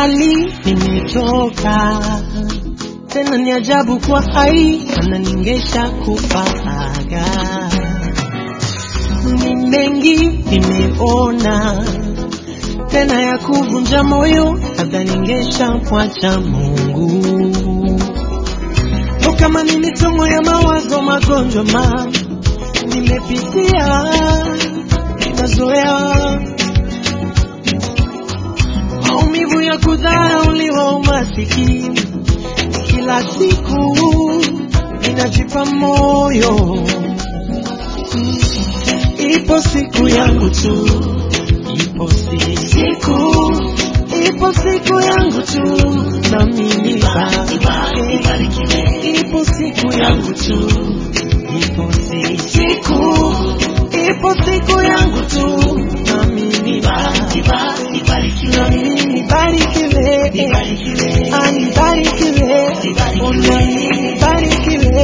mbali nimetoka, tena ni ajabu kwa hai, mana ningesha kufaga. Ni mengi nimeona, tena ya kuvunja moyo, labda ningesha mwacha Mungu. O, kama ni misongo ya mawazo, magonjwa ma nimepitia, ninazoea maumivu ya kudharauliwa, umasikini kila siku ninajipa moyo, ipo siku yangu tu, ipo si- siku, ipo siku yangu tu, nami nibarikiwe. Ipo siku yangu tu, ipo si- siku, ipo siku yangu tu, nami nibarikiwe. Nami nibarikiwe, Ah, nibarikiwe, Oh, nami nibarikiwe,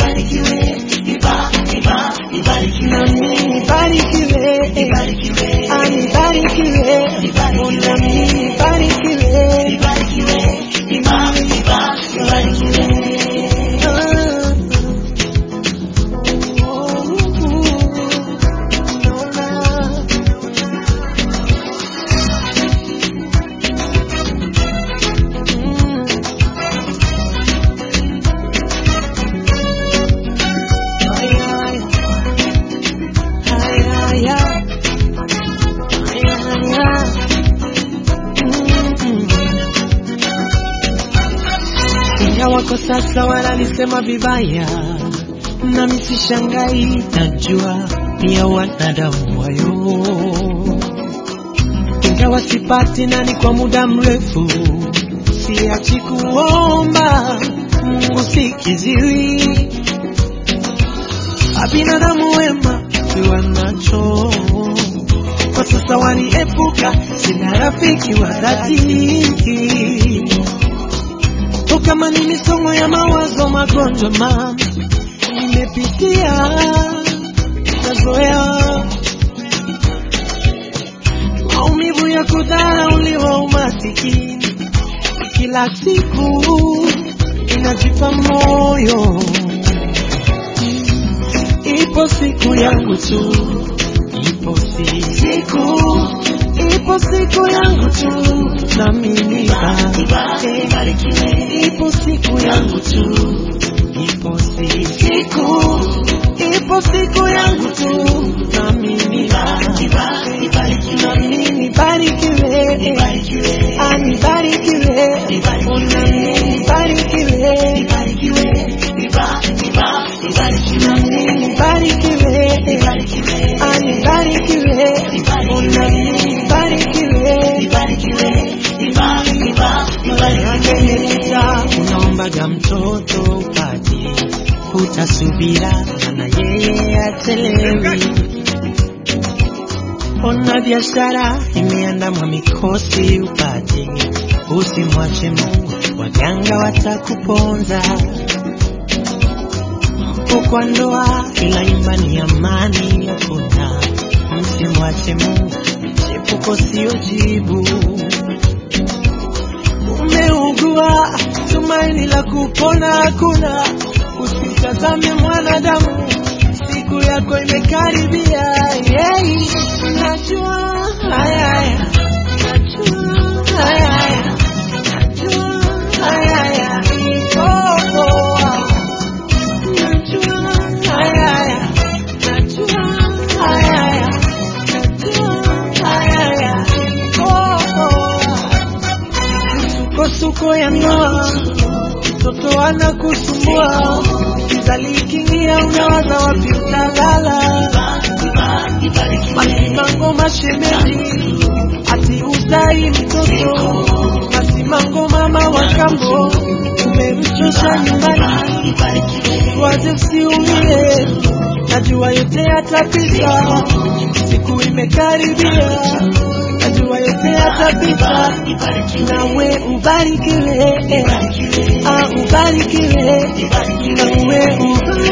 nami nibarikiwe, Ah, nibarikiwe, Oh, nami nibarikiwe, Ingawa kwa sasa wananisema vibaya, nami sishangai, najua ni ya wanadamu wayo. Ingawa sipati nani kwa muda mrefu, siachi kuomba Mungu sikiziwi. Abinadamu wema tuwa nacho kwa sasa waniepuka, sina rafiki wa dhati O, kama ni misongo ya mawazo, magonjwa ma nimepitia, nazoea maumivu ya kudharauliwa, umasikini kila siku inajipa moyo, ipo siku yangu tu, ipo si siku, ipo siku yangu tu, nami nibarikiwe. Ipo siku yangu tu, ipo si siku, ipo siku yangu tu, nami nibarikiwe, nami nibarikiwe, Ah, nibarikiwe, Oh, nami nibarikiwe, nami nibarikiwe, Ah, nibarikiwe, Oh, nami nibarikiwe. Anayeleta unaombaga mtoto upati, utasubira na yeye achelewi. Ona biashara imeandamwa mikosi upati, usimwache Mungu, waganga watakuponza. Kwa ndoa ila imani amani hakuna, msimwache Mungu, chepuko sio jibu umeugua, tumaini la kupona hakuna. Usimtazame mwanadamu, siku yako imekaribia. Yeah. Najua haya haya, najua haya haya, najua haya haya, oh, oh. Najua haya haya, najua haya haya, najua haya haya, oh, oh. Misukosuko ya ndoa, mtoto anakusumbua, kizali ikiingia unawaza wapi utalala, masimango mashemeji, ati uzai mtoto, masimango mama wa kambo, umemchosha nyumbani, waje usiumie, najua yote yatapita, siku imekaribia, najua yote yatapita, nawe ubarikiwe, ah, ubarikiwe, nawe ubarikiwe.